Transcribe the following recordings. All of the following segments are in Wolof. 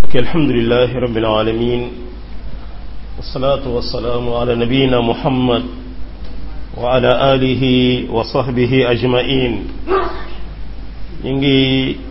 الحمد لله رب العالمين والصلاة والسلام على نبينا محمد وعلى آله وصحبه أجمعين نيجي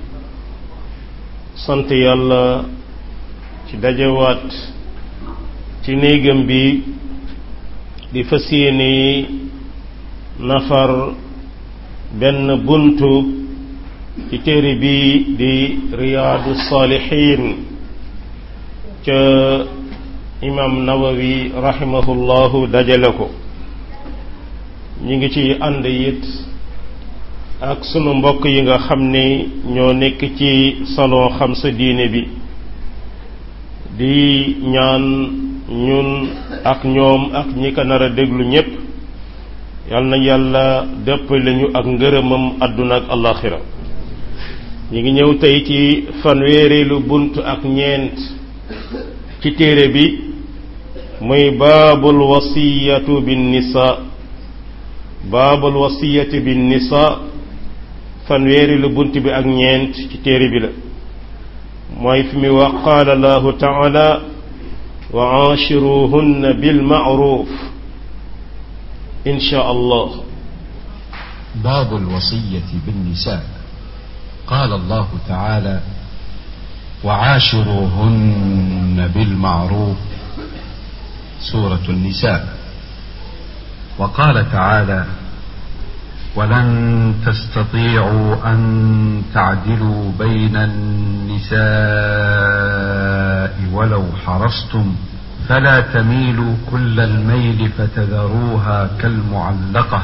sant yàlla ci dajawaat ci néegam bi di fas yéene nafar benn buntu ci téere bi di riyaadu saalixiin ca imam nawawi rahimahullahu dajale ko ñi ngi ci ànd it ak sunu mbokk yi nga xam ni ñoo nekk ci salon xam sa diine bi di ñaan ñun ak ñoom ak ñi ko nar a déglu ñépp yal na yàlla dëppale ñu ak ngërëmam àdduna ak alaxira ñi ngi ñëw tey ci fanweereelu bunt ak ñeent ci téere bi muy baabul wasiyatu bin nisa baabul wasiyati bin nisa fanweereelu bunt bi ak ñeent ci téere bi la mooy fi muy wax qaala allahu taala wa aachiruhunna bil ma'ruf insha allah باب الوصية بالنساء قال الله تعالى وعاشروهن بالمعروف سورة النساء وقال تعالى ولن تستطيعوا أن تعدلوا بين النساء ولو حرصتم فلا تميلوا كل الميل فتذروها كالمعلقة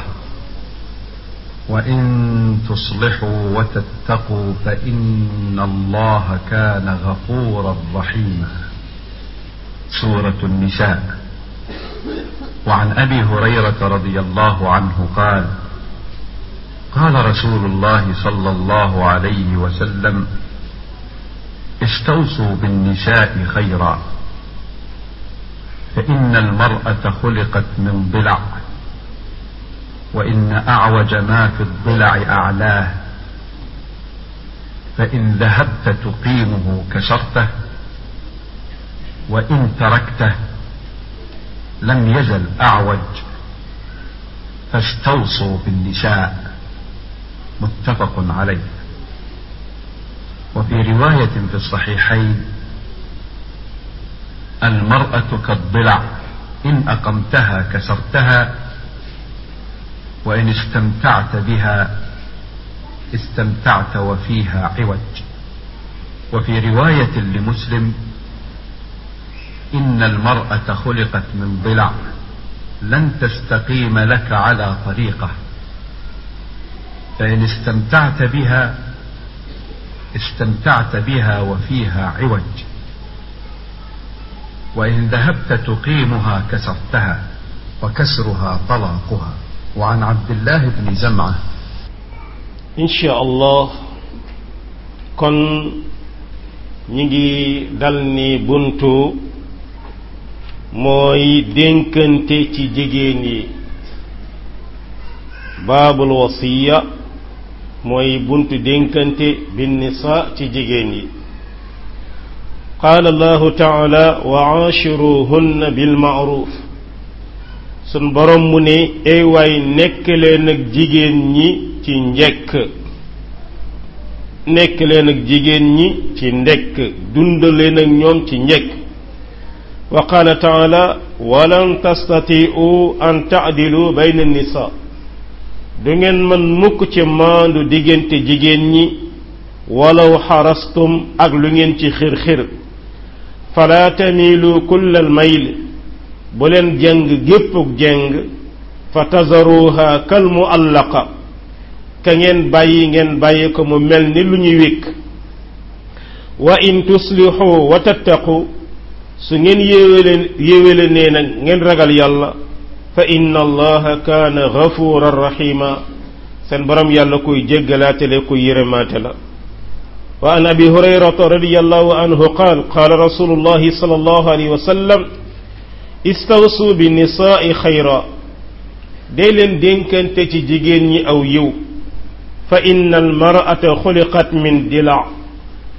وإن تصلحوا وتتقوا فإن الله كان غفورا رحيما سورة النساء وعن أبي هريرة رضي الله عنه قال قال رسول الله صلى الله عليه وسلم استوصوا بالنساء خيرا فإن المرأة خلقت من ضلع وإن أعوج ما في الضلع أعلاه فإن ذهبت تقيمه كسرته وإن تركته لم يزل أعوج فاستوصوا بالنساء متفق عليه وفي رواية في الصحيحين المرأة كالضلع إن أقمتها كسرتها وإن استمتعت بها استمتعت وفيها عوج وفي رواية لمسلم إن المرأة خلقت من ضلع لن تستقيم لك على طريقه فإن استمتعت بها استمتعت بها وفيها عوج وإن ذهبت تقيمها كسرتها وكسرها طلاقها وعن عبد الله بن زمعة إن شاء الله kon ñi ngi dal ni buntu mooy dénkante ci jigéen yi baabul wasiya mooy buntu dénkante bin nisa ci jigéen yi qaala allahu taala wa aachiruhunna bil maaruf sun borom mu ne ay waay nekk leen ak jigéen ñi ci njekk nekk leen ak jigéen ñi ci ndekk dund leen ak ñoom ci njekk wa qaala taala walan tastatiu an taadilu bayna nisa du ngeen mën mukk ci maandu diggante jigéen ñi walaw xarastum ak lu ngeen ci xir-xir fala tamilu kullal mayl bu leen jeng géppuk jeng fa tazaruha kal muallaqa ka ngeen bàyyi ngeen bàyyi ko mu mel ni lu ñuy wékk wa in tuslixu wa tattaqu su ngeen yéwéle yéwéle nee nag ngeen ragal yàlla fa inna allaha kaana gafuran rahima seen borom yàlla kuy jéggalaatele kuy yërëmaate la wa an abi hurayrata radiallahu anhu qaal qaala rasulullahi sallallahu alayhi wa sallam istawsu bi nisaai xayra dee leen dénkante ci jigéen ñi aw yiw fa inna almar'ata xuliqat min dila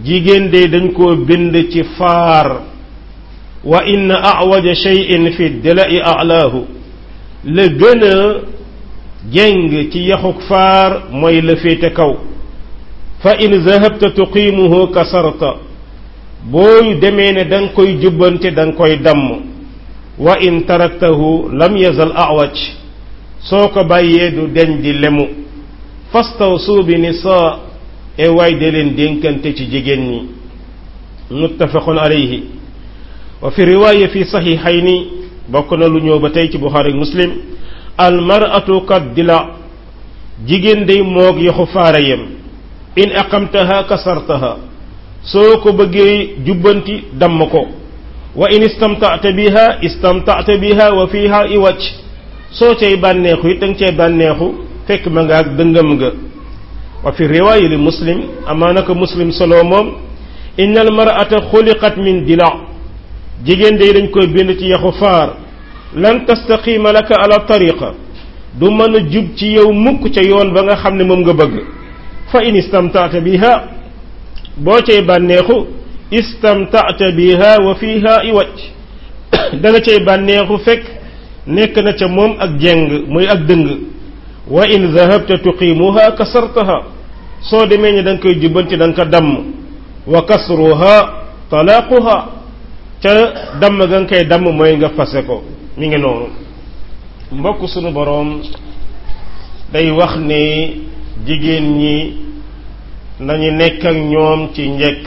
jigéen de dañ koo bind ci faar wa inna awaja shay'in fi dilai alaahu la gën a jeng ci yaxuk faar mooy la féete kaw fa in zahabta tuqimuhu kasarta booy demee ne da nga koy jubbante da nga koy damm wa in taraktahu lam yazal awaj soo ko bàyyee du deñ di lemu fastawsu bi nisaa e waay de leen dénkante ci jigéen ñi muttafaqun alayhi wa fi riwaaya fi saxiixayni bokk na lu ñëw ba tey ci buxaari muslim almaratu kat dila jigéen day moog yaxu faara yem in aqamtaha kasartaha soo ko bëggee jubbanti damm ko wa in istamta'ta biha istamta'ta biha wa fiha iwaj soo cay bànneexu it danga cay bànneexu fekk ma nga ak dëngam nga wa fi riwaaya li muslim amaa naka muslim solo moom inna almar'ata xuliqat min dila jigéen day dañ koy bind ci yaxu faar lan tastaqima laka ala tariqa du mën a jub ci yow mukk ca yoon ba nga xam ne moom nga bëgg fa in istamta'ta biha boo cay bànneexu istamta'ta biha wa fiha iwaj da nga cay bànneexu fekk nekk na ca moom ak jeng muy ak dëng wa in dhahabta tuqimuha kasartaha soo demee ni da nga koy jubbanti da nga ko damm wa kasruha talaquha ca damm ga nga koy damm mooy nga fase ko mi ngi noonu mbokk sunu boroom day wax ne jigéen ñi nañu nekk ak ñoom ci njëkk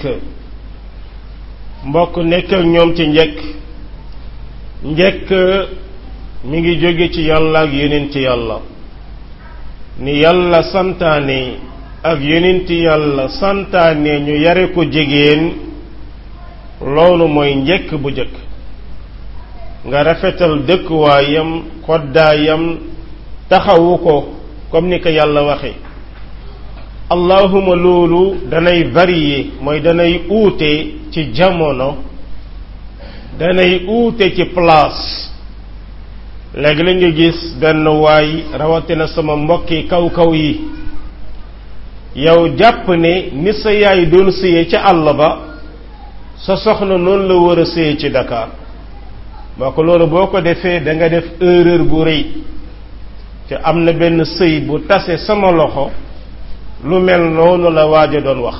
mbokk nekk ak ñoom ci njëkk njëkk mi ngi jóge ci yàlla ak yonent yàlla ni yàlla santaane ak yonent yàlla santaane ñu yare ko jigéen loolu mooy njëkk bu jëkk nga rafetal dëkkuwaayam koddaayam taxawu ko comme ni ko yàlla waxe allahuma loolu danay varier mooy danay uute ci jamono danay uute ci place léegi la nga gis benn waay rawatina sama mbokki kaw-kaw yi yow jàpp ne ni sa yaay doon sëye ca àll ba sa soxna noonu la war a sëye ci Dakar moo ko loolu boo ko defee da nga def erreur bu rëy te am na benn sëy bu tase sama loxo lu mel noonu la waaj a doon wax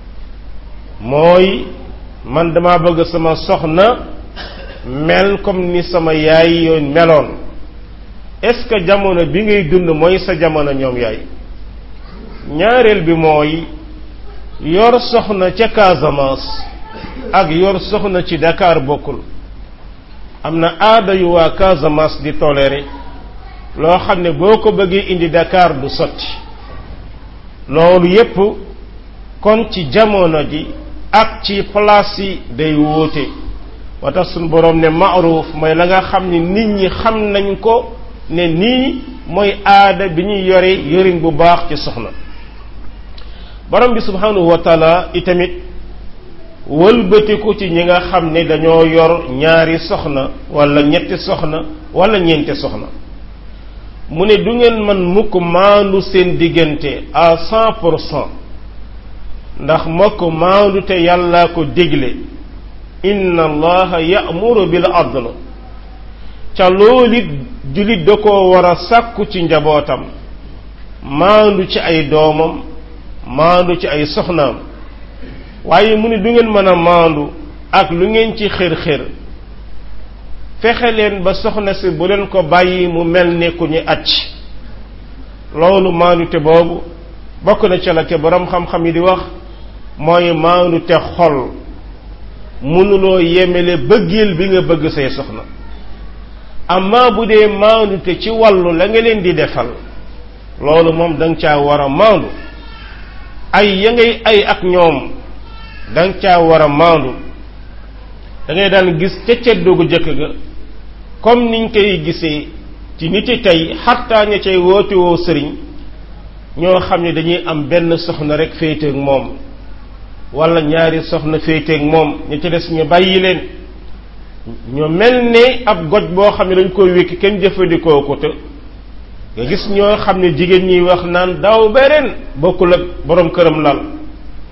mooy man dama bëgg sama soxna mel comme ni sama yaay yoon meloon est-ce que jamono bi ngay dund mooy sa jamono ñoom yaay ñaareel bi mooy yor soxna ca Casamance ak yor soxna ci Dakar bokkul am na aada yu waa Casamance di toléré loo xam ne boo ko bëggee indi Dakar du sotti loolu yépp kon ci jamono ji ak ci place yi day wóote wa tax suñu boroom ne maaruf mooy la nga xam ni nit ñi xam nañ ko ne nii mooy aada bi ñuy yore yorin bu baax ci soxna borom bi subhanahu wa taala itamit wëlbatiku ci ñi nga xam ne dañoo yor ñaari soxna wala ñetti soxna wala ñeenti soxna mu ne du ngeen man mukk maandu seen diggante à cent pour cent ndax mokk maandu te yàllaa ko digle inna allaha ya'muru bil adl ca loolu it jullit da koo war a sàkku ci njabootam maandu ci ay doomam maandu ci ay soxnaam waaye mu ne du ngeen mën a maandu ak lu ngeen ci xër-xër fexe leen ba soxna si bu leen ko bàyyi mu mel ne ku ñu acc loolu maandu te boobu bokk na ca la te borom xam-xam yi di wax mooy maandu te xol mënuloo yemele bëggeel bi nga bëgg say soxna amma bu dee maandu te ci wàllu la nga leen di defal loolu moom da nga caa war a maandu ay ya ngay ay ak ñoom da nga caa war a maandu da ngay daan gis ca ceddogu jëkk ga comme niñ koy gisee ci nit yi tey xattaa ña cay woote woo sëriñ ñoo xam ne dañuy am benn soxna rek féeteeg moom wala ñaari soxna féeteeg moom ña ca des ñu bàyyi leen ñu mel ne ab goj boo xam ne dañ koy wékki kenn jëfandikoo ko te nga gis ñoo xam ne jigéen ñiy wax naan daaw beneen bokkul ak borom këram lal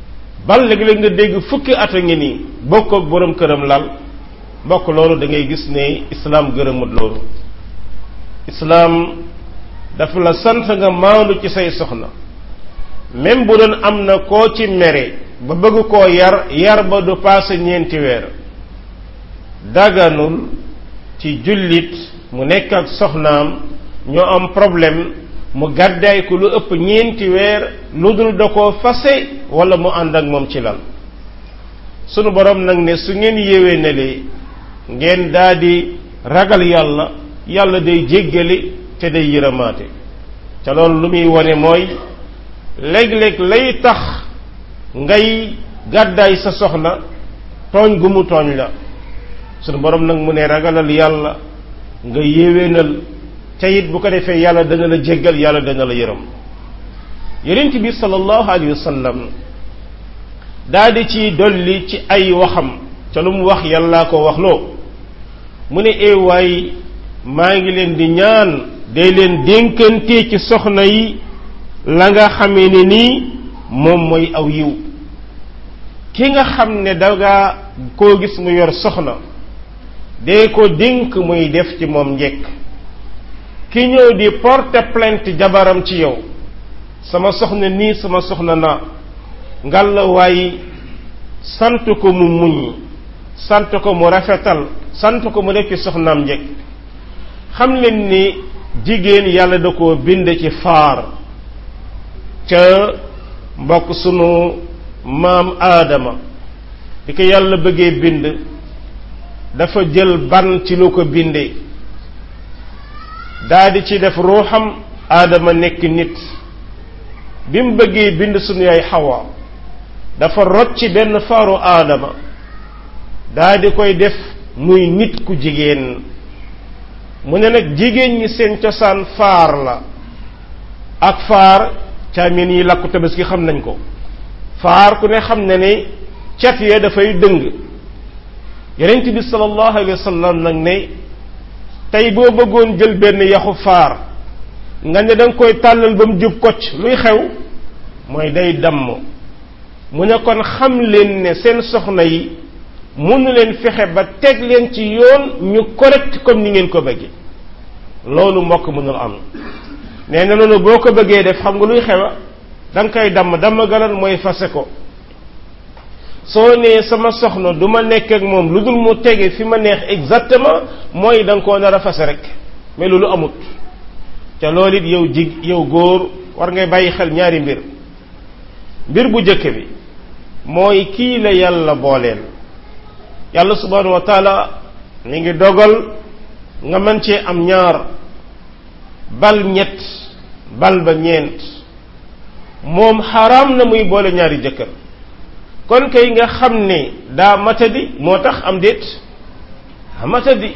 bal léeg-léeg nga dégg fukki at a ngi nii bokk ak borom këram lal mbokk loolu da ngay gis ne islaam gërëmut loolu islaam dafa la sant nga maandu ci say soxna même bu doon am na koo ci mere ba bëgg koo yar yar ba du paase ñeenti weer daganul ci jullit mu nekk ak soxnaam ñoo am problème mu gàddaay ko lu ëpp ñeenti weer lu dul da koo fase wala mu ànd ak moom ci lal sunu borom nag ne su ngeen yéwee ne lee ngeen daldi ragal yàlla yàlla day jéggale te day yërëmaate te loolu lu muy wone mooy léeg-léeg lay tax ngay gàddaay sa soxna tooñ gu mu tooñ la sunu borom nag mu ne ragalal yàlla nga yéwénal te it bu ko defee yàlla dana la jéggal yàlla dana la yërëm yonent bi sallallahu alayhi wa sallam daa di ci dolli ci ay waxam ca lu mu wax yàllaa ko wax loo mu ne eewaay maa ngi leen di ñaan day leen dénkante ci soxna yi la nga xamee ne nii moom mooy aw yiw ki nga xam ne danga koo gis mu yor soxna dee ko dénk muy def ci moom njekk ki ñëw di porter plainte jabaram ci yow sama soxna nii sama soxna naa ngal la waaye sant ko mu muñ sant ko mu rafetal sant ko mu def ci soxnaam njekk xam leen ni jigéen yàlla da koo bind ci faar ca mbokk sunu maam aadama di ko yàlla bëggee bind dafa jël ban ci lu ko bindee daldi ci def ruuxam aadama nekk nit bi mu bëggee bind sunu yaay xawa dafa rocci benn faaru aadama daldi koy def muy nit ku jigéen mu ne nag jigéen ñi seen cosaan faar la ak faar caamin yi làkku tabaski xam nañ ko faar ku ne xam ne ne cat ya dafay dëng yonent bi sallallahu alayhi wa sallam nag ne tey boo bëggoon jël benn yaxu faar nga ne da nga koy tàllal ba mu jub kocc luy xew mooy day damm mu ne kon xam leen ne seen soxna yi mënu leen fexe ba teg leen ci yoon ñu correct comme ni ngeen ko bëggee loolu mbokk mënul am nee na loolu boo ko bëggee def xam nga luy xewa da nga koy damm damm galan mooy fase ko soo nee sama soxna du ma nekk ak moom lu dul mu tege fi ma neex exactement mooy da nga koo nar a fase rek mais loolu amut te loolu it yow jig yow góor war ngay bàyyi xel ñaari mbir mbir bu jëkk bi mooy kii la yàlla booleel yàlla subhanahu wa taala mi ngi dogal nga mën cee am ñaar bal ñett bal ba ñeent moom xaraam na muy boole ñaari jëkkër kon kay nga xam ne daa matadi moo tax am déet daa matadi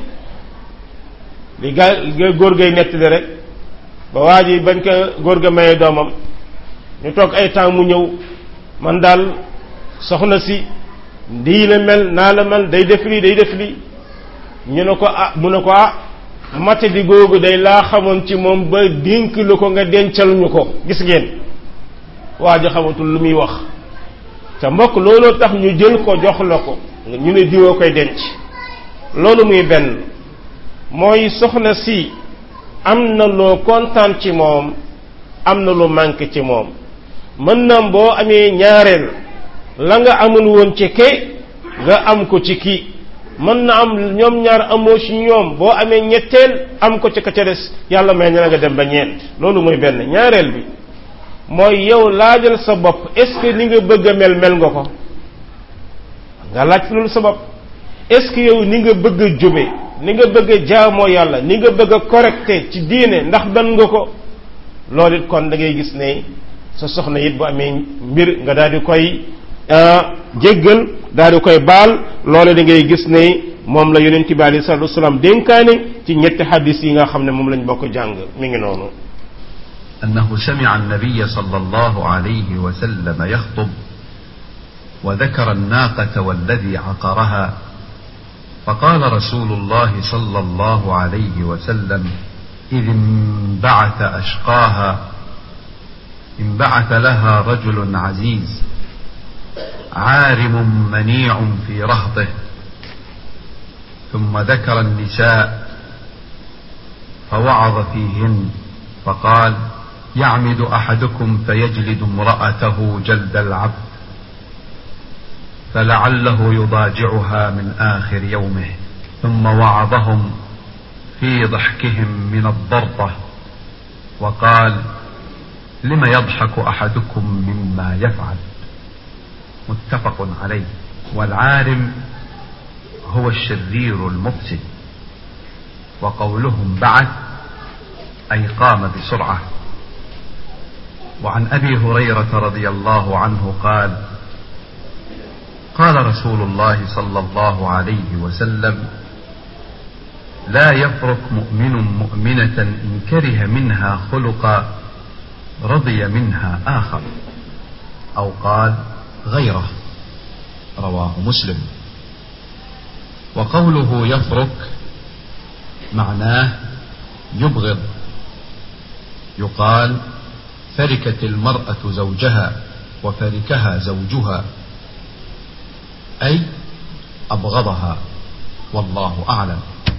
li gaa li góor gay nettali rek ba waa ji bañ ko góor ga maye doomam ñu toog ay temps mu ñëw man daal soxna si ndii la mel naa la mel day def lii day def lii ñu ne ko ah mu ne ko ah matadi googu day laa xamoon ci moom ba dénk lu ko nga dencal ñu ko gis ngeen waa ji xamatul lu muy wax te mbokk looloo tax ñu jël ko jox la ko ñu ne diwoo koy denc loolu muy benn mooy soxna si am na loo kontaan ci moom am na lu manqué ci moom mën na boo amee ñaareel la nga amul woon ci ke nga am ko ci kii mën na am ñoom ñaar amoo ci ñoom boo amee ñetteel am ko ci ka ca des yàlla may na nga dem ba ñeent loolu mooy benn ñaareel bi mooy yow laajal sa bopp est-ce que ni nga bëgg a mel mel nga ko nga laaj loolu sa bopp est-ce que yow ni nga bëgg a jube ni nga bëgg a jaamoo yàlla ni nga bëgg a correcté ci diine ndax dan nga ko loolu it kon da ngay gis ne sa soxna it bu amee mbir nga daal di koy jéggal daal di koy baal loolu da ngay gis ne moom la yonent bi alei salatu wasalaam dénkaane ci ñetti xadis yi nga xam ne moom lañ bokk jàng mi ngi noonu أنه سمع النبي صلى الله عليه وسلم يخطب وذكر الناقة والذي عقرها فقال رسول الله صلى الله عليه وسلم إذ انبعث أشقاها انبعث لها رجل عزيز عارم منيع في رهطه ثم ذكر النساء فوعظ فيهن فقال يعمد احدكم فيجلد امراته جلد العبد فلعله يضاجعها من اخر يومه ثم وعظهم في ضحكهم من الضرطه وقال لم يضحك احدكم مما يفعل متفق عليه والعارم هو الشرير المفسد وقولهم بعد اي قام بسرعه وعن ابي هريره رضي الله عنه قال قال رسول الله صلى الله عليه وسلم لا يفرق مؤمن مؤمنه ان كره منها خلقا رضي منها اخر او قال غيره رواه مسلم وقوله يفرك معناه يبغض يقال فركت المراه زوجها وفركها زوجها اي ابغضها والله اعلم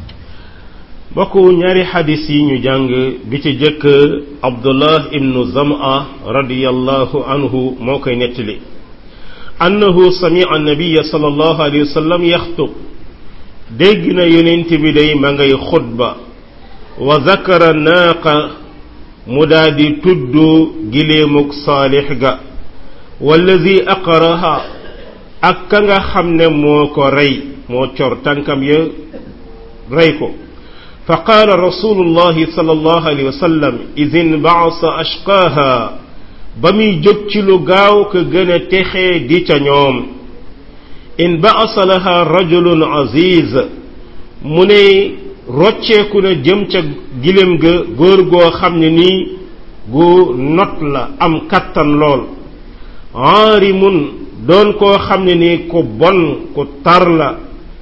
bokku ñaari xadis yi ñu jàng bi ci jëkk abdullah ibnu zama radiyallahu anhu moo koy nettali annahu samia annabiya sallallahu alayhi wa sallam yaxtub dégg na yonent bi day ma ngay xutba wa zakara naaqa mu daldi tudd giléemuk saalix ga wallazi aqaraha ak ka nga xam ne moo ko rey moo cor tànkam ya rey ko fa qaala rasulullahi sallallahu alayhi wa sallam iz inbaasa ashqaaha ba muy jóg ci lu gaaw ka gën a texee di ca ñoom inbaasa laha rajulun aziz mu ne rocceeku na jëm ca gilem ga góor goo xam ne nii gu not la am kattan lool aarimun doon koo xam ne nii ku bon ku tar la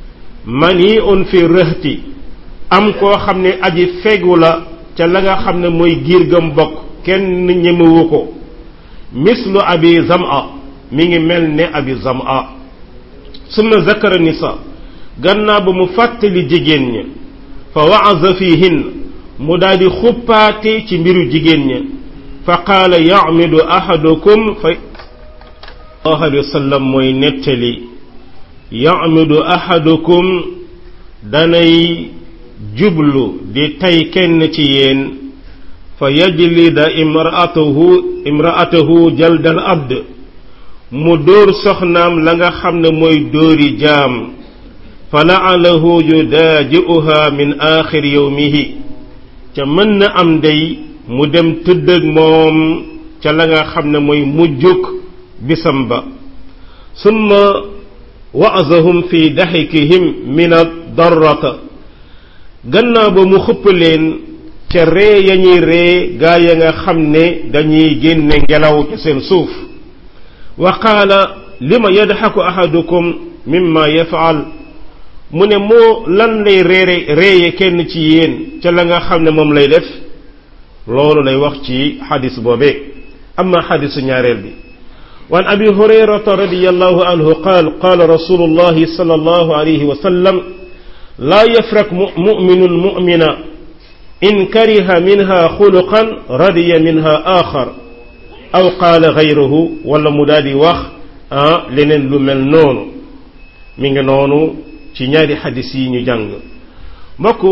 mani un fi rëhti am koo xam ne aji fegu la ca la nga xam ne mooy giir gam bokk kenn ñemewu ko mislu abi zama mi ngi mel ne abi zama summa zakara nisa gannaaw ba mu fàttali jigéen ña fa waaza fihin mu daal di xuppaate ci mbiru jigéen ña fa qaala yamidu ahadukum fa sallallahu alayhi wa sallam mooy nettali yamidu ahadukum danay jublu di tay kenn ci yéen fa yajlida imraatahu imraatahu jaldal abd mu dóor soxnaam la nga xam ne mooy dóori jaam fa laalahu yudaaji'uha min aaxir yawmihi ca mën na am day mu dem tëdd ak moom ca la nga xam ne mooy mujjuk bisam ba summa wa'azahum fi daxikihim min ad-darrata gannaaw ba mu xëpp leen ca ree ya ñuy ree gaa ya nga xam ne dañuy génne ngelaw ca seen suuf wa qaala lima yadxaku ahadukum mimma yafaal mu ne moo lan lay reere reeye kenn ci yéen ca la nga xam ne moom lay def loolu lay wax ci xadis boobee amma xadisu ñaareel bi وعن أبي هريرة رضي الله عنه قال قال رسول الله صلى الله عليه وسلم لا يفرق مؤمن مؤمنا إن كره منها خلقا رضي منها آخر أو قال غيره ولا مدادي وخ آه لنن لمل نون من نونو ci ñaari xadis yi ñu jàng mbokk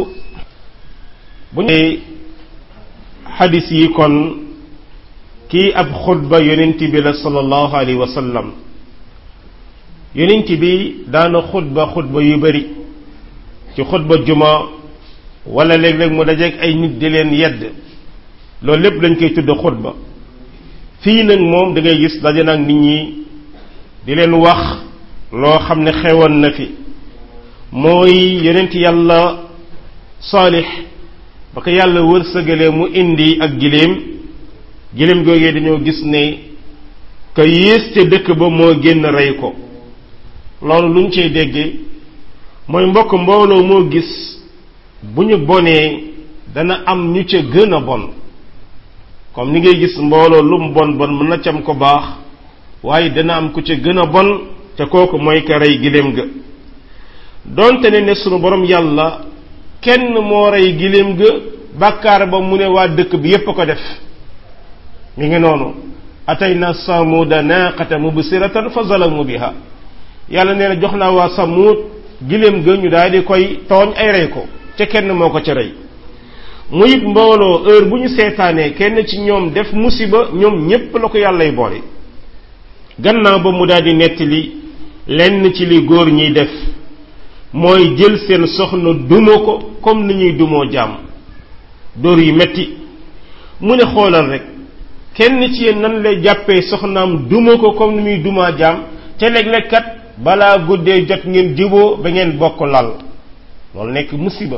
bu ñu xadis yi kon kii ab xutba yonent bi la sallallahu alayhi wa sallam yonent bi daana xutba xutba yu bari ci xutba juma wala léeg-léeg mu dajeeg ay nit di leen yedd loolu lépp lañ koy tudd xutba fii nag moom da ngay gis daje nag nit ñi di leen wax loo xam ne xewoon na fi mooy yonent yàlla saalix ba ko yàlla wërsëgalee mu indi ak giléem giléem googee dañoo gis ne ka yées ca dëkk ba moo génn rey ko loolu luñ cey déggee mooy mbokk mbooloo moo gis bu ñu bonee dana am ñu ca gën a bon comme ni ngay gis mbooloo lu mu bon bon mën na cam ko baax waaye dana am ku ca gën a bon te kooku mooy ka rey giléem ga donte ne ne sunu borom yàlla kenn moo rey giléem ga bàkkaar ba mu ne waa dëkk bi yépp a ko def mi ngi noonu atayna samuuda naaqata mubsiratan fa zalamu biha yàlla nee na jox naa waa samuud giléem ga ñu daal di koy tooñ ay rey ko te kenn moo ko ca rey mu it mbooloo heure bu ñu seetaanee kenn ci ñoom def musiba ñoom ñépp la ko yàllay boole gannaaw ba mu daal di nettali lenn ci li góor ñiy def mooy jël seen soxna duma ko comme ni ñuy dumoo jaam dóor yu metti mu ne xoolal rek kenn ci yéen nan lay jàppee soxnaam duma ko comme ni muy dumaa jaam te léeg-léeg kat balaa guddee jot ngeen jiboo ba ngeen bokk lal loolu nekk musiba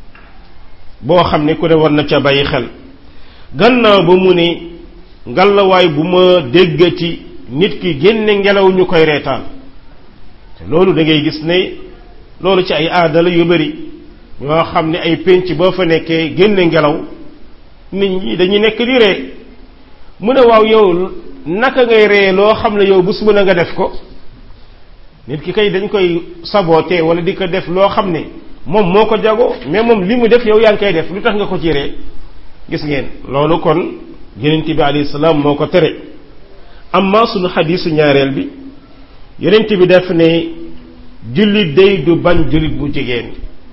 boo xam ne ku ne war na ca bàyyi xel gannaaw ba mu ne ngalawaay bu ma déggati nit ki génne ngelaw ñu koy reetaan te loolu da ngay gis ne loolu ci ay aadala yu bari ñoo xam ne ay pénc boo fa nekkee génne ngelaw nit ñi dañuy nekk di ree mu ne waaw yow naka ngay ree loo xam ne yow bés bu na nga def ko nit ki kay dañ koy saboté wala di ko def loo xam ne moom moo ko jago mais moom li mu def yow yaa ngi koy def lu tax nga ko ci ree gis ngeen loolu kon yonent bi alayhi salaam moo ko tere amma sunu xadiisu ñaareel bi yonent bi def ne jullit day du bañ jullit bu jigéen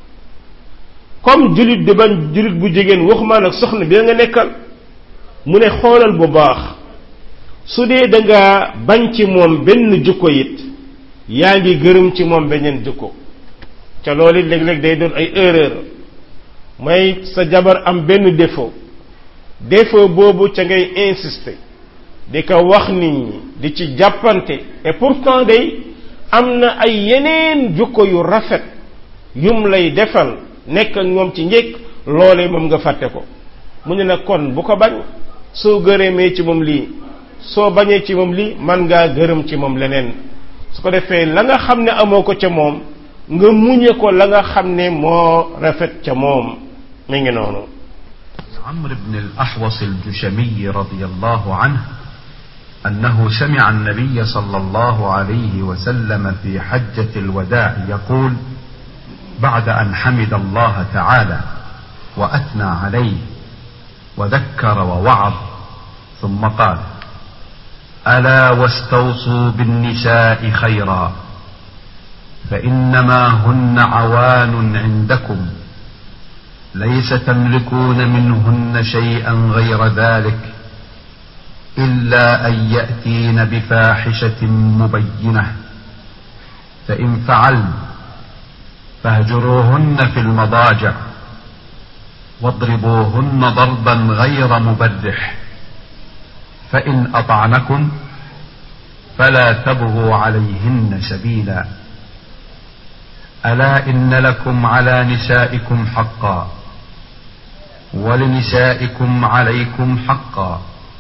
comme jullit du bañ jullit bu jigéen waxumaa nag soxna bi nga nekkal mu ne xoolal bu baax su dee da nga bañ ci moom benn jukko it yaa ngi gërëm ci moom beneen jukko ca loolu it léeg-léeg day doon ay erreur mooy sa jabar am benn défaut défaut boobu ca ngay insister di ko wax nit ñi di ci jàppante et pourtant day am na ay yeneen jukko yu rafet yum lay defal nekk ak moom ci njëkk loolee moom nga fàtte ko mu ne nag kon bu ko bañ soo gërëmee ci moom lii soo bañee ci moom lii man ngaa gërëm ci moom leneen su ko defee la nga xam ne amoo ko ca moom nga muñe ko la nga xam ne moo rafet ca moom mi ngi noonu عمرو بن الأحوص الجشمي رضي الله عنه أنه سمع النبي صلى الله عليه وسلم في حجة الوداع يقول بعد أن حمد الله تعالى وأثنى عليه وذكر ووعظ ثم قال ألا واستوصوا بالنساء خيرا فإنما هن عوان عندكم ليس تملكون منهن شيئا غير ذلك إلا أن يأتين بفاحشة مبينة فإن فعلن فاهجروهن في المضاجع واضربوهن ضربا غير مبرح فإن أطعنكم فلا تبغوا عليهن سبيلا ألا إن لكم على نسائكم حقا ولنسائكم عليكم حقا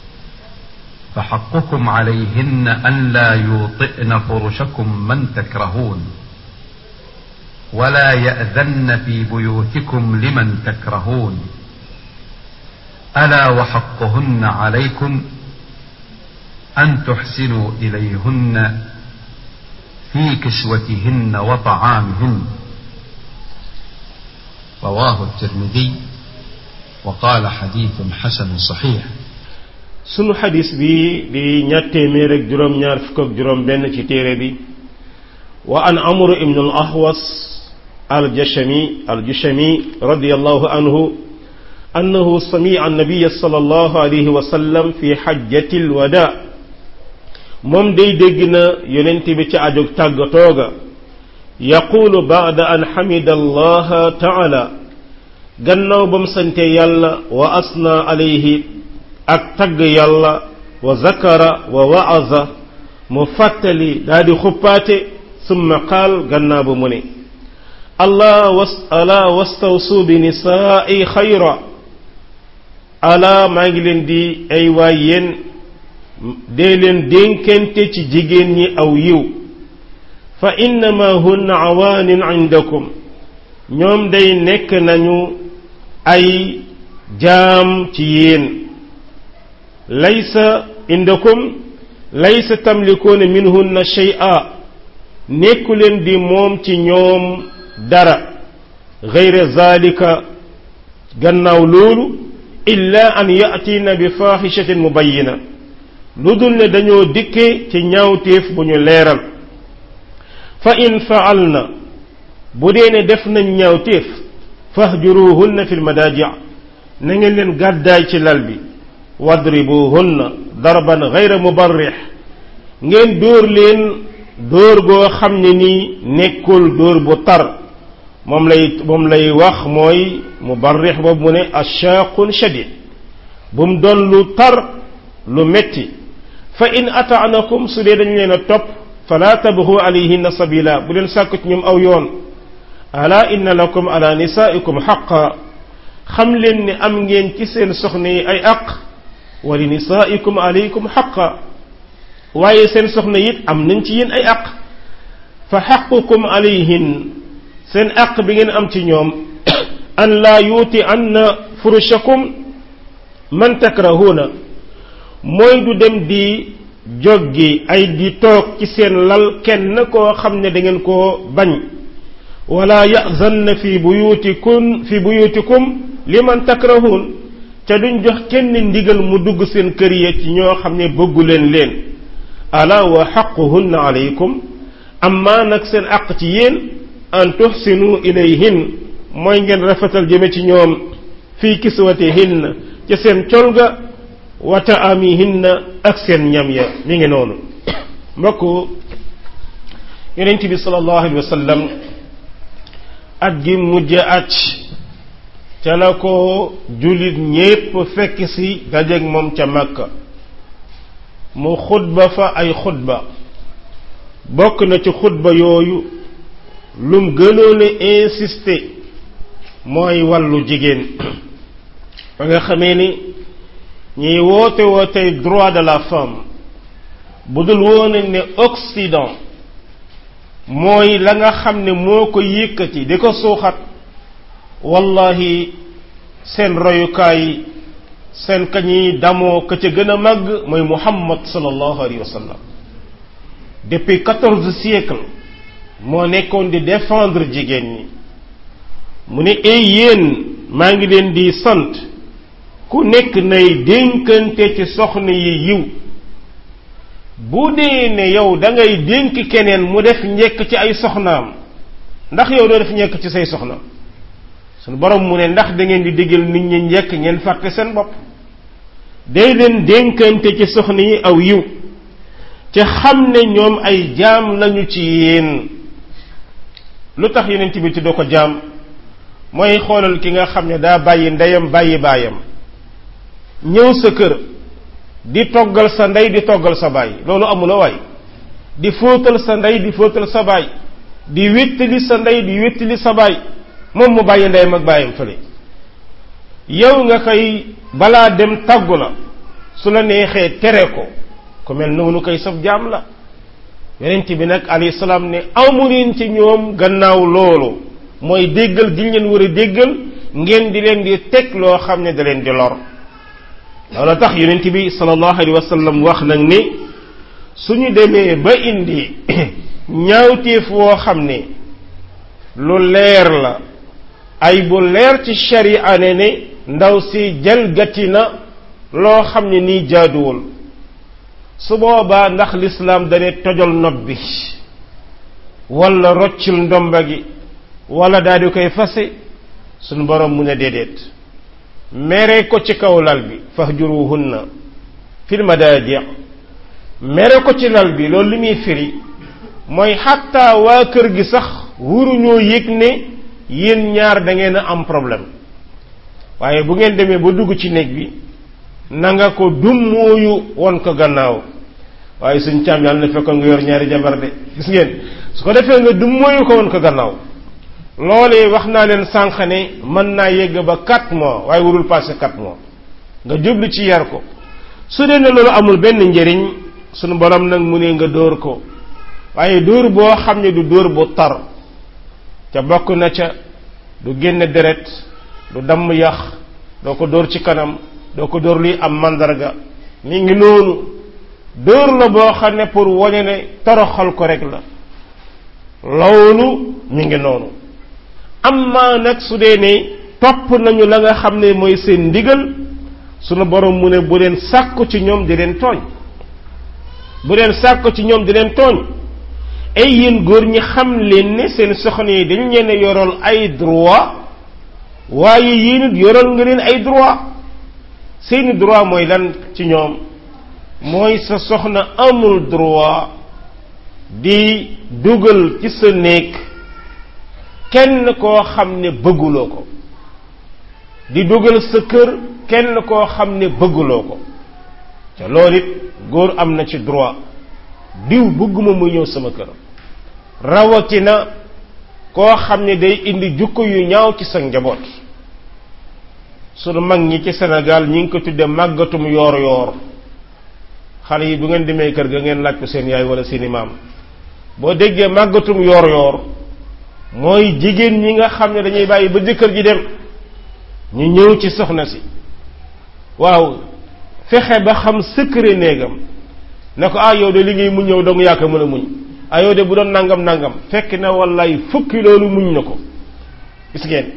فحقكم عليهن أن لا يوطئن فرشكم من تكرهون ولا يأذن في بيوتكم لمن تكرهون ألا وحقهن عليكم أن تحسنوا إليهن في كسوتهن وطعامهن رواه الترمذي وقال حديث حسن صحيح sunu xadis bi di ñaar téeméer ak juróom ñaar fukk ak juróom benn ci téere bi wa an amr ibn al ahwas al jashami al jushami radiyallahu anhu annahu sami'a an-nabiy sallallahu alayhi wa sallam fi hajjati al wada moom day dégg na yonent bi ci ajog tàggatooga yaqulu ba'da an hamida allah ta'ala gannaaw bam sante yàlla wa asna alayhi ak tagg yàlla wa zakara wa wa'aza mu fàttali daa di xuppaate summa qaal gannaaw ba mu ne allah was ala wastawsu bi nisaa'i xayra ala maa ngi leen di ay waay yéen dee leen dénkante ci jigéen ñi aw yiw fa innama hunna awaanin indakum ñoom day nekk nañu ay jaam ci yéen laysa indakum laysa tamlikuuna minhunna shay'a nekku leen di moom ci ñoom dara gayra zalika gannaaw loolu illa an yatiina bi faaxishatin mubayina lu dul ne dañoo dikke ci ñaawteef bu ñu leeral fa in faalna bu dee ne def nañ ñaawteef fahjuruhunna fi lmadaaji na ngeen leen gàddaay ci lal bi wadribuhunna darban gayra mubarrix ngeen dóor leen dóor goo xam ne nii nekkul dóor bu tar moom lay moom lay wax mooy mubarrix boobu mu ne ashaaqun shadid bu mu doon lu tar lu metti fa in ataanakum su dee dañ leen a topp fala tabxu alayhinna sabila bu leen sàkku ci ñoom aw yoon ala inna lakum ala nisaikum xaqa xam leen ne am ngeen ci seen soxna yi ay aq wa li nisaikum alaykum xaqa waaye seen soxna it am nañ ci yéen ay aq fa xaqukum alayhin seen aq bi ngeen am ci ñoom an laa yuuti anna furushakum man takrahuuna mooy du dem di joggi ay di toog ci seen lal kenn koo xam ne da ngeen koo bañ wala yazanna fi buyutikun fi buyutikum liman takrahuun te duñ jox kenn ndigal mu dugg seen kër ya ci ñoo xam ne bëggu leen leen ala wa xaquhunna alaykum amma nag seen àq ci yéen an tuxsinu ilayhin mooy ngeen rafetal jëme ci ñoom fii kiswatihinna ca seen col ga wa taamihinna ak seen ñam ya mi ngi noonu mbokk yonent bi sallallahu alayhi wa sallam at gi mujj at ca la ko jullit ñépp fekk si dajeeg moom ca Makka mu xutba fa ay xutba bokk na ci xutba yooyu lum gënoon a insister mooy wàllu jigéen ba nga xamee ni ñuy woote wootey droit de la femme bu dul woon ne Occident mooy la nga xam ne moo ko yëkkati di ko suuxat wallahi seen royukaay seen ka ñuy damoo ka ca gën a màgg mooy Muhammad sallallahu alayhi wa sallam depuis quatorze siècles moo nekkoon di défendre jigéen ñi mu ne ay yéen maa ngi leen di sant ku nekk nay dénkante ci soxna yi yiw bu dee ne yow da ngay dénk keneen mu def njekk ci ay soxnaam ndax yow doo def njekk ci say soxna sunu borom mu ne ndax da ngeen di digal nit ñi njekk ngeen fàtte seen bopp day leen dénkante ci soxna yi aw yiw te xam ne ñoom ay jaam lañu ci yéen lu tax yonent bi tuddoo ko jaam mooy xoolal ki nga xam ne daa bàyyi ndeyam bàyyi baayam ñëw sa kër di toggal sa ndey di toggal sa baay loolu amula waay di fóotal sa ndey di fóotal sa baay di wéttali sa ndey di wéttali sa baay moom mu bàyyi ndeyam ak baayam fële yow nga koy balaa dem tàggu la su la neexee tere ko ku mel noonu koy saf jaam la yonent bi nag alayhi salaam ne amuleen ci ñoom gannaaw loolu mooy déggal gi leen war a déggal ngeen di leen di teg loo xam ne da leen di lor loolu tax yonent bi sallallahu alayhi wa sallam wax nag ni suñu demee ba indi ñaawteef woo xam ne lu leer la ay bu leer ci sharia ne ne ndaw si jalgati na loo xam ne nii jaaduwul su boobaa ndax lislaam dane tojal nopp bi wala roccul ndomba gi wala daal di koy fase suñu borom mu ne déedéet mere ko ci kaw lal bi fahjuruhunna fil madaaji mere ko ci lal bi loolu li muy firi mooy xatta waa kër gi sax wuruñoo yëg ne yéen ñaar da ngeen a am problème waaye bu ngeen demee ba dugg ci néeg bi na nga ko dummóoyu won ko gannaaw waaye suñ càmm yàlla na fekkoon nga yor ñaari jabar de gis ngeen su ko defee nga dummóoyu ko won ko gannaaw loolee wax naa leen sànq ne mën naa yegg ba quatre mois waaye warul passé quatre mois nga jublu ci yar ko su dee ne loolu amul benn njëriñ sunu borom nag mu ne nga dóor ko waaye dóor boo xam ne du dóor bu tar ca bokk na ca du génne deret du damm yax doo ko dóor ci kanam doo ko dóor luy am mandarga mi ngi noonu dóor la boo xam ne pour wane ne toroxal ko rek la loolu mi ngi noonu amma nag su dee ne topp nañu la nga xam ne mooy seen ndigal sunu borom mu ne bu leen sàkku ci ñoom di leen tooñ bu leen sàkku ci ñoom di leen tooñ ay yéen góor ñi xam leen ne seen soxna yi dañ leen yorool ay droit waaye yéen it yorool nga leen ay droit seeni droit mooy lan ci ñoom mooy sa soxna amul droit di dugal ci sa néeg kenn koo xam ne bëgguloo ko di dugal sa kër kenn koo xam ne bëgguloo ko te loolu it góor am na ci droit diw bëgguma muy ñëw sama kër rawatina koo xam ne day indi jukko yu ñaaw ci sa njaboot sunu mag ñi ci Sénégal ñi ngi ko tudde màggatum yoor yoor xale yi bu ngeen demee kër ga ngeen laaj ko seen yaay wala seeni maam boo déggee màggatum yoor yoor mooy jigéen ñi nga xam ne dañuy bàyyi ba jëkkër ji dem ñu ñëw ci soxna si waaw fexe ba xam secret néegam ne ko ah yow de li ngay muñ ñëw dong yaa ko mën a muñ ah yow de bu doon nangam nangam fekk na wallaay fukki loolu muñ na ko gis ngeen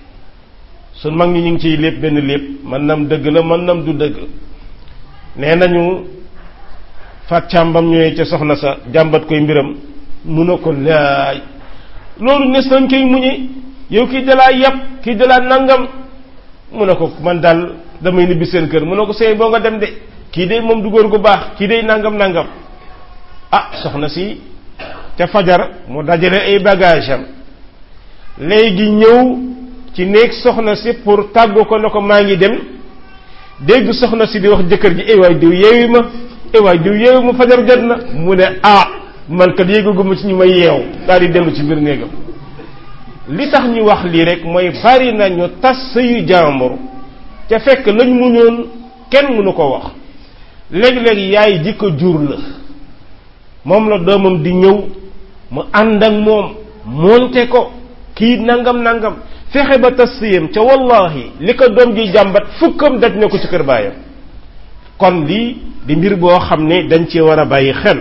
sun mag ñi ñu ngi ciy lépp benn lépp man nam dëgg la man nam du dëgg nee nañu fat càmbam ñëwee ca soxna sa jàmbat koy mbiram mu ne ko laay loolu nes nañ koy muñe yow kii dalaa yàpp kii dalaa nangam mu ne ko man daal damay nibbi seen kër mu ne ko sëy boo nga dem de kii de moom du góor gu baax kii de nangam nangam ah soxna si ca fajar mu dajale ay bagage am léegi ñëw ci néeg soxna si pour tàggu ko ne ko maa ngi dem dégg soxna si di wax jëkkër ji ay waay diw yeewi ma ay waay diw yeewi ma fajar jot na mu ne ah man kat yéegaguma ci ñu may yeew daal di dellu ci biir néegam li tax ñu wax lii rek mooy bari na ñu tas sëyu jàmbur ca fekk lañ muñoon kenn mënu ko wax léegi-léegi yaay ji ko jur la moom la doomam di ñëw mu ànd ak moom moonte ko kii nangam nangam fexe ba tas sëyam ca wallahi li ko doom ji jàmbat fukkam daj na ko ci kër baayam kon lii di mbir boo xam ne dañ ci war a bàyyi xel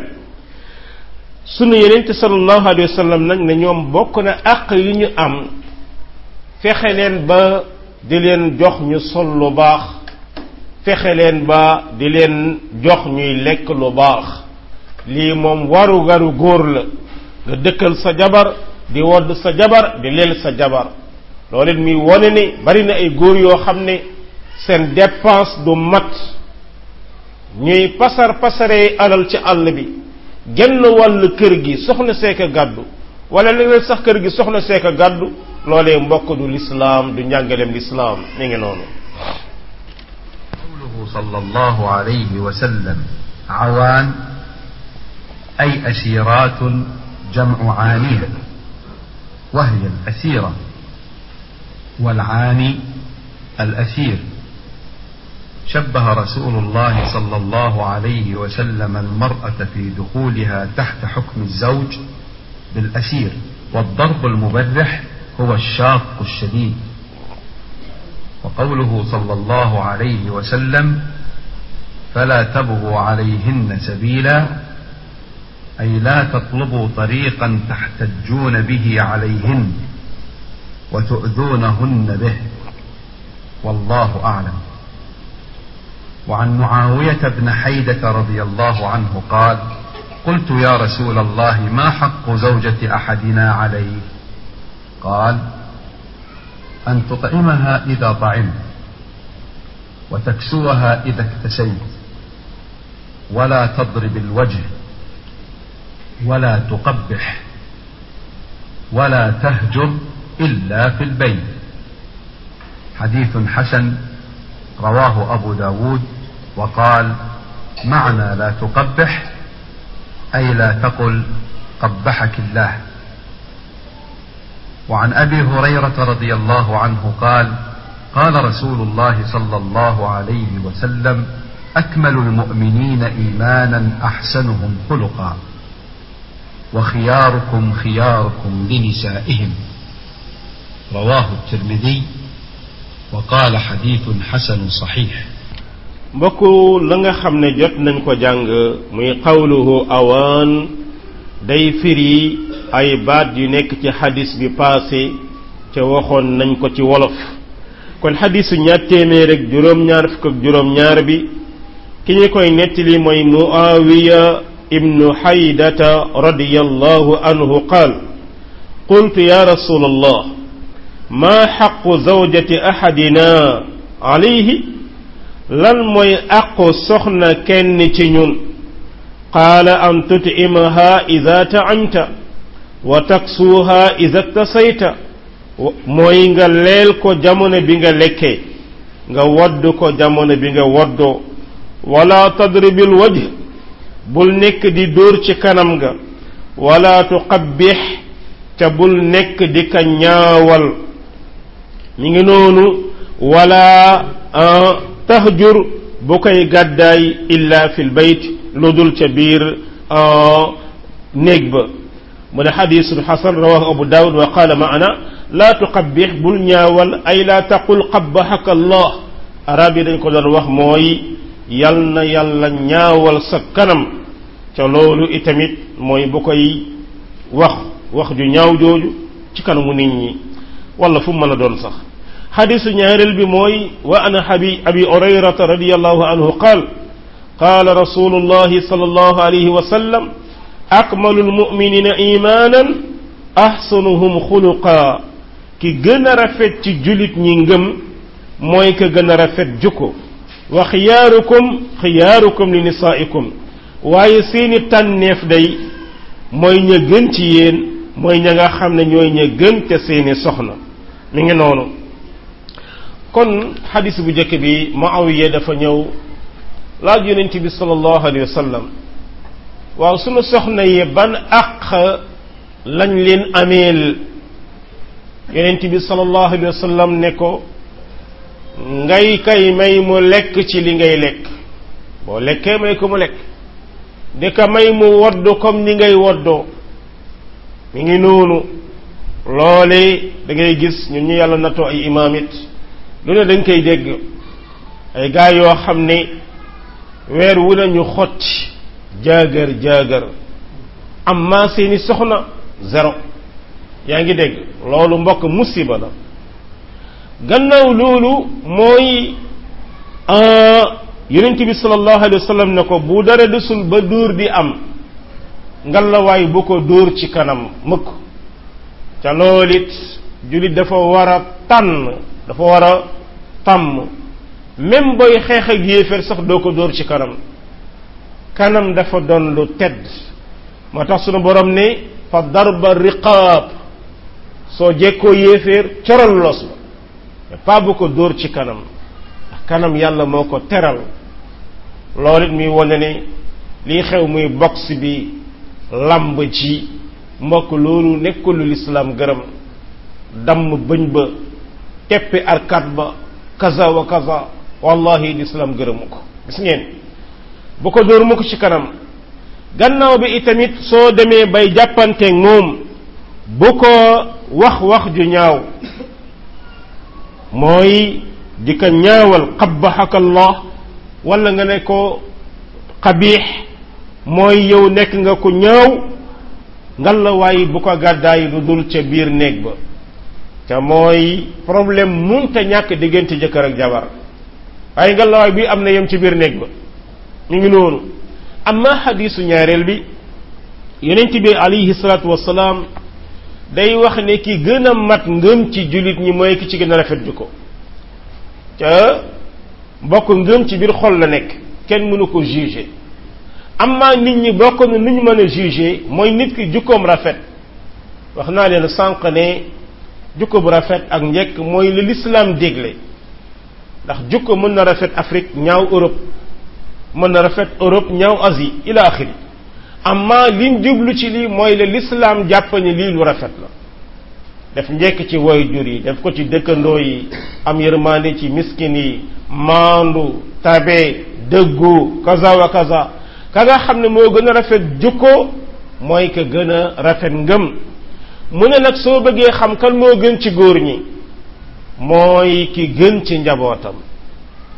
sunu yeneen sallallahu alayhi wa sallam nag ne ñoom bokk na àq yu ñu am fexe leen ba di leen jox ñu sol lu baax fexe leen ba di leen jox ñuy lekk lu baax lii moom waru garu góor la nga dëkkal sa jabar di wodd sa jabar di leel sa jabar loolu it muy wone ni bari na ay góor yoo xam ne seen dépense du mat ñuy pasar pasaree alal ci àll bi genn wàll kër gi soxna seeka gàddu wala léeg sax kër gi soxna seeka gàddu loolee mbokk du lislaam du njàngaleem lislaam mi ngi noonu قوله صلى الله عليه وسلم عوان أي أسيرات جمع عانية وهي الأسيرة والعاني الأسير شبه رسول الله صلى الله عليه وسلم المرأة في دخولها تحت حكم الزوج بالأسير والضرب المبرح هو الشاق الشديد وقوله صلى الله عليه وسلم فلا تبغوا عليهن سبيلا أي لا تطلبوا طريقا تحتجون به عليهن وتؤذونهن به والله أعلم وعن معاوية بن حيدة رضي الله عنه قال قلت يا رسول الله ما حق زوجة أحدنا عليه قال أن تطعمها إذا طعمت وتكسوها إذا اكتسيت ولا تضرب الوجه ولا تقبح ولا تهجر إلا في البيت حديث حسن رواه أبو داود وقال معنى لا تقبح أي لا تقل قبحك الله وعن أبي هريرة رضي الله عنه قال قال رسول الله صلى الله عليه وسلم أكمل المؤمنين إيمانا أحسنهم خلقا وخياركم خياركم لنسائهم رواه الترمذي وقال حديث حسن صحيح mbokku la nga xam ne jot nañ ko jàng muy qawluhu awaan day firi ay baat yu nekk ci xadis bi passé ca waxoon nañ ko ci wolof kon xadisu ñaar téeméer ak juróom-ñaar fukk ak juróom-ñaar bi ki ñu koy nettali mooy muawiya ibnu xaydata radiyallahu anhu qaal qultu ya rasul allah ma xaqu zawjati ahadina alayhi lan mooy aqu soxna kenn ci ñun qaala an tut'imaha ida ta'amta wa taksuuha ida tasayta mooy nga leel ko jamono bi nga lekkee nga wodd ko jamono bi nga woddoo wala tadribil wajh bul nekk di dóor ci kanam ga wala tuqabbix ca bul nekk di ka ñaawal mi ngi noonu wala tahjur bu koy gàddaay illa fil bayt lu dul ca biir néeg ba mu ne xadisun xasan rawahu abu daawud wa qaala maana laa tuqabbix bul ñaawal ay laa taqul qabbahaka allah arab yi dañ ko doon wax mooy yal na yàlla ñaawal sa kanam ca loolu itamit mooy bu koy wax wax ju ñaaw jooju ci kanamu nit ñi wala fu mu mën a doon sax xadisu ñaareel bi mooy wa ana abi abi hurayrata radiallahu anhu qaal qaala rasulullahi sallallahu alayhi wa sallam akmalu lmuminina imanan ahsanuhum xuluqa ki gën a rafet ci julit ñi ngëm mooy ka gën a rafet jukko wa xiyaarukum xiyaarukum li nisaikum waaye seeni tànneef day mooy ña gën ci yéen mooy ña nga xam ne ñooy ña gën te seeni soxna mi ngi noonu kon xadis bu njëkk bi Muawiya dafa ñëw laaj yonent bi sallallahu alayhi wa sallam waaw sunu soxna yi ban àq lañ leen ameel yonent bi sallallahu alayhi wa sallam ne ko ngay kay may mu lekk ci li ngay lekk boo lekkee may ko mu lekk di ko may mu wodd comme ni ngay woddoo mi ngi noonu loole da ngay gis ñun ñu yàlla natoo ay imaam it lu ne dañ koy dégg ay gaa yoo xam ne weer wu ne ñu xotti jaagar jaagar amma seeni soxna zéro yaa ngi dégg loolu mbokk musiba la gannaaw loolu mooy yonent bi sallallahu alayhi wa sallam ne ko bu dara desul ba dóor di am ngalawaay bu ko dóor ci kanam mukk ca loolu it jullit dafa war a tànn dafa war a tàmm même booy xeex ak yéeféer sax doo ko dóor ci kanam kanam dafa doon lu tedd moo tax sunu borom ne fa darba riqaab soo jekkoo yéeféer coral los ba mais pas bu ko dóor ci kanam ndax kanam yàlla moo ko teral loolu it muy wane ne lii xew muy box bi lamb ci mbokk loolu nekkul lu lislaam gërëm damm bëñ ba teppi arkat ba kaza wa kaza wallahi lislaam gërëmu ko gis ngeen bu ko dóor mu ko ci kanam gannaaw bi itamit soo demee bay jàppanteeg moom bu ko wax wax ju ñaaw mooy di ko ñaawal qabbahaka allah wala nga ne ko qabiix mooy yow nekk nga ko ñaaw ngal la waaye bu ko gàddaay lu dul ca biir néeg ba te mooy problème munta ñàkk diggante jëkkër ak jabar waaye ngal la waay bi am na yem ci biir néeg ba ñu ngi noonu amma xadiisu ñaareel bi yonent bi alayhi salaatu wasalaam day wax ne ki gën a mat ngëm ci jullit ñi mooy ki ci gën a rafet jukko ca mbokk ngëm ci biir xol la nekk kenn mënu ko juger amma nit ñi bokk na nu ñu mën a juger mooy nit ki jukkoom rafet wax naa leen sànq ne jukko bu rafet ak njekk mooy li l'islam dégle ndax jukko mën na rafet Afrique ñaaw Europe mën na rafet Europe ñaaw Asie ila axiri amma liñ jublu ci lii mooy le l'islam jàpp ni lii lu rafet la def njekk ci woy jur yi def ko ci dëkkandoo yi am yërmande ci miskin yi maandu tabe dëggu kaza wa kaza ka nga xam ne moo gën a rafet jukko mooy ka gën a rafet ngëm mu ne nag soo bëggee xam kan moo gën ci góor ñi mooy ki gën ci njabootam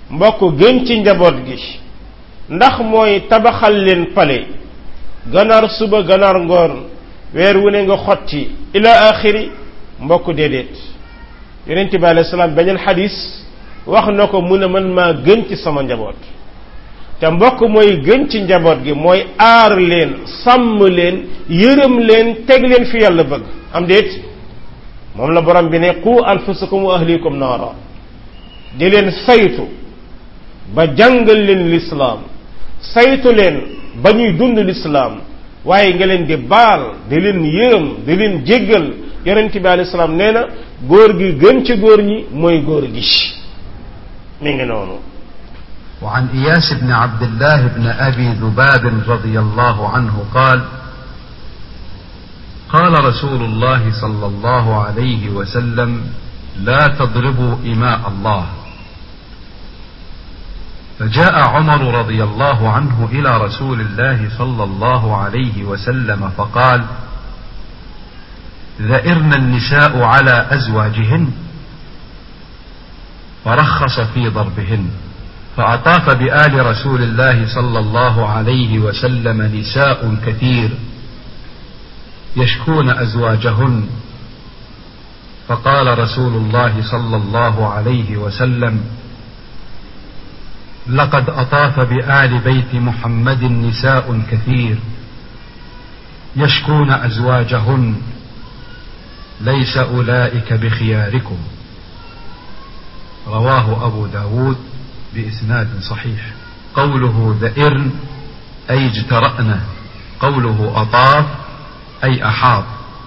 mbokk gën ci njaboot gi ndax mooy tabaxal leen pale ganaar suba ganaar ngoon weer wu ne nga xotti ila axiri mbokk déedéet yonent bi alayhi salaam beneen xadis wax na ko mu ne man maa gën ci sama njaboot te mbokk mooy gën ci njaboot gi mooy aar leen sàmm leen yërëm leen teg leen fi yàlla bëgg am déet moom la borom bi ne qu anfusakum wa ahlikum naara di leen saytu ba jàngal leen lislaam saytu leen ba ñuy dund lislaam waaye nga leen di baal di leen yërëm di leen jéggal yonent bi alayhi salaam nee na góor gi gën ci góor ñi mooy góor gi mi ngi noonu وعن إياس بن عبد الله بن أبي ذباب رضي الله عنه قال قال رسول الله صلى الله عليه وسلم لا تضربوا إماء الله فجاء عمر رضي الله عنه إلى رسول الله صلى الله عليه وسلم فقال ذئرن النساء على أزواجهن فرخص في ضربهن فأطاف بآل رسول الله صلى الله عليه وسلم نساء كثير يشكون أزواجهن فقال رسول الله صلى الله عليه وسلم لقد أطاف بآل بيت محمد نساء كثير يشكون أزواجهن ليس أولئك بخياركم رواه أبو داود بإسناد صحيح قوله ذئرن أي اجترأن قوله أطاف أي أحاط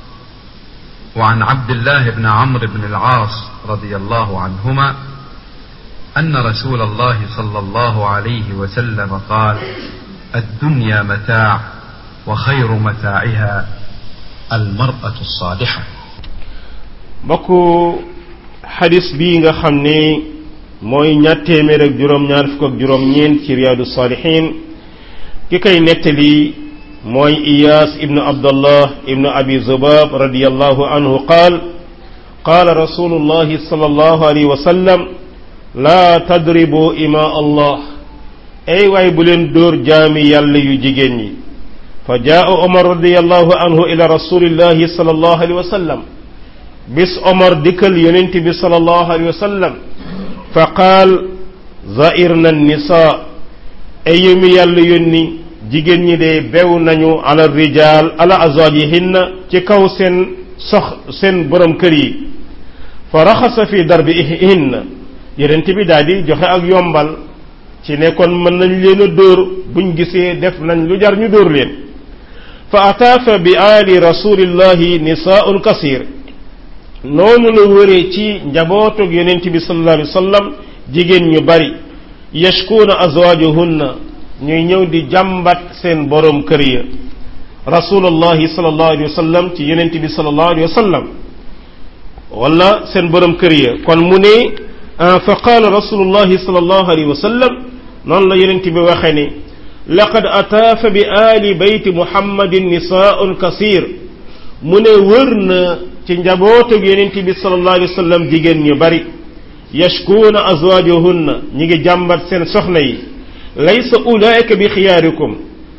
وعن عبد الله بن عمرو بن العاص رضي الله عنهما أن رسول الله صلى الله عليه وسلم قال الدنيا متاع وخير متاعها المرأة الصالحة mbokku xadis bii nga xam ne mooy ñaar téeméer ak juróom-ñaar fukk ak juróom-ñeent ci riyaadu saalihin ki koy nettali mooy iyaas ibnu abdallah ibnu abi zubab radiallahu anhu qaal qaala rasulullahi sallallahu alayhi wa sallam laa tadribu ima allah ay waay bu leen dóor jaami yàlla yu jigéen ñi fa jaa omar radiallahu anhu ila rasulillahi sallallahu alayhi wa sallam bis omar dikkal yonent bi sallallahu alayhi wa sallam fa qaal zairna nisa ay yumi yàlla yónni jigéen ñi de bew nañu ala rijal ala azwajihinna ci kaw seen sox seen borom kër yi fa raxasa fi darbihinna yonent bi daal di joxe ak yombal ci ne kon mën nañ leen a dóor buñ gisee def nañ lu jar ñu dóor leen fa ataafa bi aali rasulillahi nisaun kasir noonu la wëree ci njabootug yonent bi sallallahu alayhi wa sallam jigéen ñu bari yashkuuna azwaajuhunna ñuy ñëw di jàmbat seen borom kër ya rasulullahi sallallahu alayhi wa sallam ci yonent bi sallallahu alayhi wa sallam wala seen borom kër ya kon mu ne fa qaala rasulullahi sallallahu alayhi wa sallam noonu la yonent bi waxe ni laqad ataafa bi aali bayti muhammadin nisaun kasir mu ne wër na ci njabootug yonent bi sallallahu alayhi wa sallam jigéen ñu bari yashkuuna azwaajuhunna ñi ngi jàmbat seen soxna yi laysa ulaika bi xiyaarikum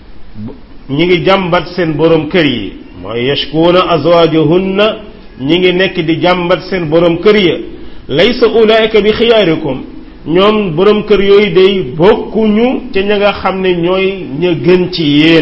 ñi ngi jàmbat seen borom kër yi mooy yashkuuna azwaajuhunna ñi ngi nekk di jàmbat seen borom kër ya laysa ulaika bi xiyaarikum ñoom borom kër yooyu day bokkuñu ca ña nga xam ne ñooy ña gën ci yéen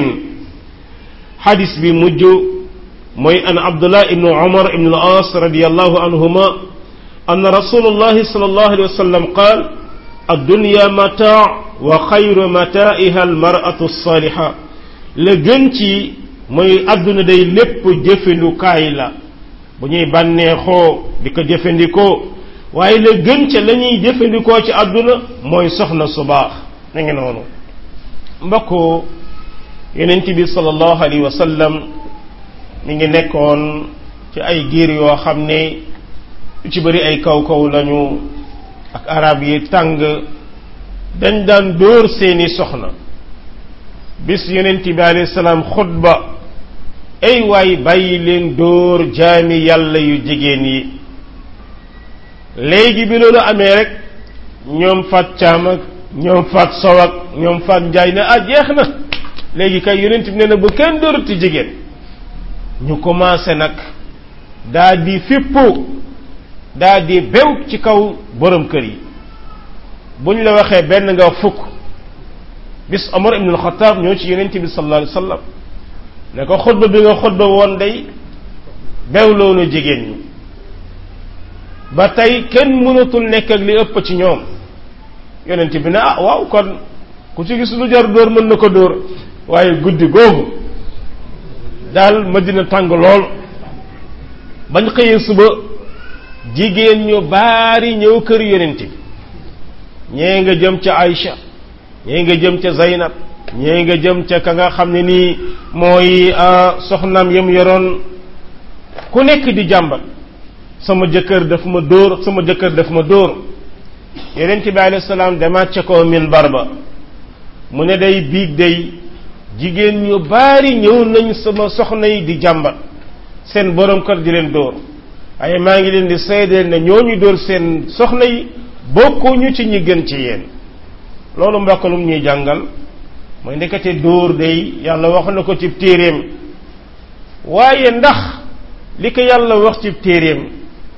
xadis bi mujj mooy an abdullah ibnu umar ibnu al-aas radiyallahu anhuma أن رسول الله صلى الله عليه وسلم قال الدنيا متاع وخير متاعها المرأة الصالحة la gën ci mooy àdduna day lépp jëfandukaay la bu ñuy bànneexoo di ko jëfandikoo waaye la gën ca la ñuy jëfandikoo ci àdduna mooy soxna su baax na ngi noonu mbokk yonent bi sallallahu alayhi wa sallam mi ngi nekkoon ci ay giir yoo xam ne ci bëri ay kaw kaw lañu ak arab yi tàng dañ daan dóor seeni soxna bis yonent bi alayhi salaam xutba ay waay bàyyi leen dóor jaami yàlla yu jigéen yi léegi bi loolu amee rek ñoom faat caam ak ñoom faat sow ak ñoom faat njaay ne ah jeex na léegi kay yonent bi nee na bu kenn dóorati jigéen ñu commencé nag daa di fippu daa di bew ci kaw borom kër yi buñ la waxee benn nga fukk bis Omar ibn al-Khattab ñoo ci yonent bi sallallahu alayhi wasallam ne ko xutba bi nga xutba woon day bew loonu jigéen ñi ba tey kenn mënatul nekk ak li ëpp ci ñoom yonent bi ne ah waaw kon ku ci gis lu jar dóor mën na ko dóor waaye guddi googu daal Madina tàng lool bañ xëyee suba jigéen ñu baari ñëw kër yonent bi ñee nga jëm ca Aïcha ñee nga jëm ca Zaynab ñee nga jëm ca ka nga xam ne nii mooy soxnaam yam yoroon ku nekk di jàmbat sama jëkkër daf ma dóor sama jëkkër daf ma dóor yonent bi alayhi salaam demaat ca kaw minbar ba mu ne day biig day jigéen ñu baari ñëw nañ sama soxna yi di jàmbat seen borom kër di leen dóor waaye maa ngi leen di seedeel ne ñooñu dóor seen soxna yi bokkuñu ci ñi gën ci yéen loolu mbokkalum ñuy jàngal mooy ndekete dóor day yàlla wax na ko ci téeréem waaye ndax li ko yàlla wax ci téeréem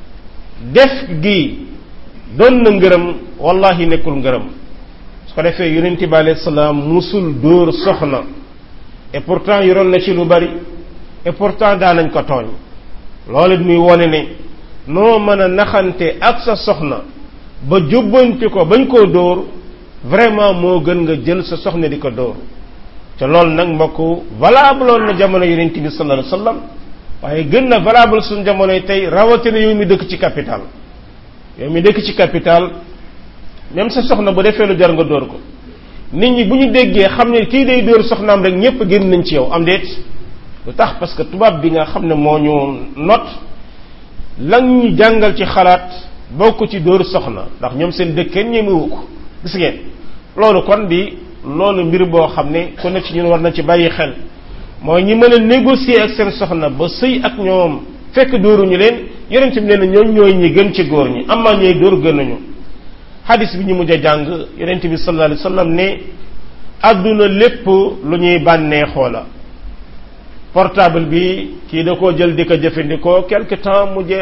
def gi doon na ngërëm wallahi nekkul ngërëm su ko defee yonent bi alayhi salaam musul dóor soxna et pourtant yoroon na ci lu bari et pourtant daanañ ko tooñ loolu it muy wone ne noo mën a naxante ak sa soxna ba jubbanti ko bañ koo dóor vraiment moo gën nga jël sa soxna di ko dóor te loolu nag mbokk valable woon na jamono yonent bi sallallahu alayhi wasallam waaye gën na valable suñ jamonoy tey rawatina yow mi dëkk ci capital yow mi dëkk ci capital même sa soxna bu defee lu jar nga dóor ko nit ñi bu ñu déggee xam ne kii day dóor soxnaam rek ñépp génn nañ ci yow am déet lu tax parce que tubaab bi nga xam ne moo ñu not lan ñu jàngal ci xalaat bokk ci dóor soxna ndax ñoom seen dëkk kenn ñemewu ko gis ngeen loolu kon di loolu mbir boo xam ne ku ne ci ñun war na ci bàyyi xel mooy ñi mën a négocier ak seen soxna ba sëy ak ñoom fekk dóoruñu leen yonent bi nee na ñooñ ñooy ñi gën ci góor ñi amaa ñooy dóor gën nañu xadis bi ñu mujj a jàng yonent bi sallallahu alayhi wasallam ne àdduna lépp lu ñuy bànneexoo la portable bi kii da koo jël di ko jëfandikoo quelque temps mu jeex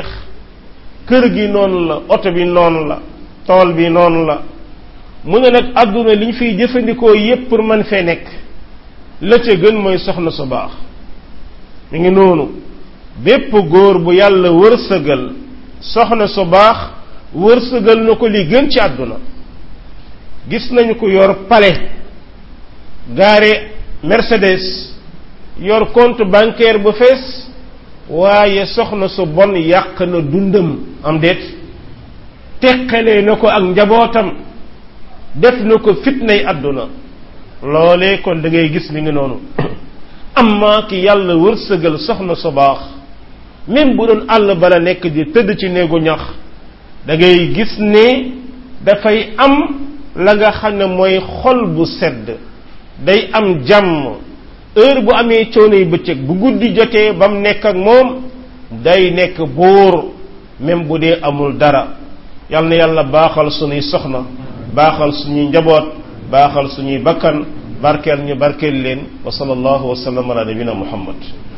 kër gi noonu la oto bi noonu la tool bi noonu la mu ne nag àdduna li ñu fiy jëfandikoo yépp pour man fee nekk la ca gën mooy soxna su baax mi ngi noonu bépp góor bu yàlla wërsëgal soxna su baax wërsëgal na ko li gën ci àdduna gis nañu ko yor palais gaare Mercedes yor compte bancaire bu fees waaye soxna su bon yàq na dundam am déet teqalee na ko ak njabootam def na ko fitnay àdduna loolee kon da ngay gis mi ngi noonu amma ki yàlla wërsëgal soxna su baax même bu doon àll bala nekk di tëdd ci néegu ñax da ngay gis ne dafay am la nga xam ne mooy xol bu sedd day am jàmm heure bu amee coono yu bëccëg bu guddi jotee ba mu nekk ak moom day nekk buur même bu dee amul dara yal na yàlla baaxal sunuy soxna baaxal suñuy njaboot baaxal suñuy bakkan barkeel ñu barkeel leen wa sallallahu wa sallam ala nabina muhammad